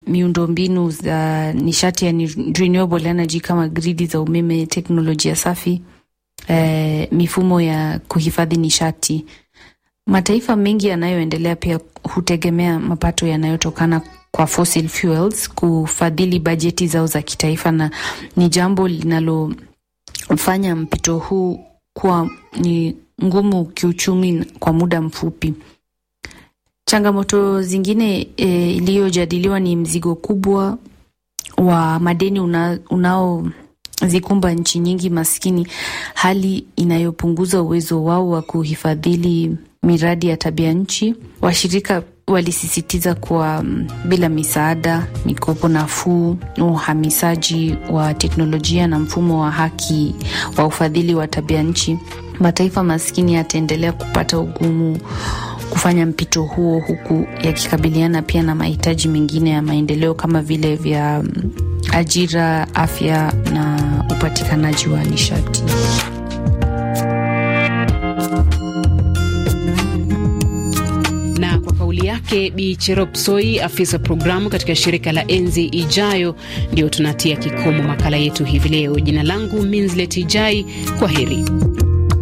miundombinu za nishati ya renewable energy kama gridi za umeme, teknolojia safi, eh, mifumo ya kuhifadhi nishati. Mataifa mengi yanayoendelea pia hutegemea mapato yanayotokana kwa fossil fuels kufadhili bajeti zao za kitaifa, na ni jambo linalofanya mpito huu kuwa ni ngumu kiuchumi kwa muda mfupi. Changamoto zingine e, iliyojadiliwa ni mzigo kubwa wa madeni una, unaozikumba nchi nyingi maskini, hali inayopunguza uwezo wao wa kuhifadhili miradi ya tabia nchi. Washirika walisisitiza kuwa bila misaada, mikopo nafuu, uhamisaji wa teknolojia na mfumo wa haki wa ufadhili wa tabia nchi, mataifa maskini yataendelea kupata ugumu kufanya mpito huo, huku yakikabiliana pia na mahitaji mengine ya maendeleo kama vile vya ajira, afya na upatikanaji wa nishati. Na kwa kauli yake Bi Cherop Soi, afisa programu katika shirika la Enzi Ijayo, ndio tunatia kikomo makala yetu hivi leo. Jina langu Minslet Ijai, kwa heri.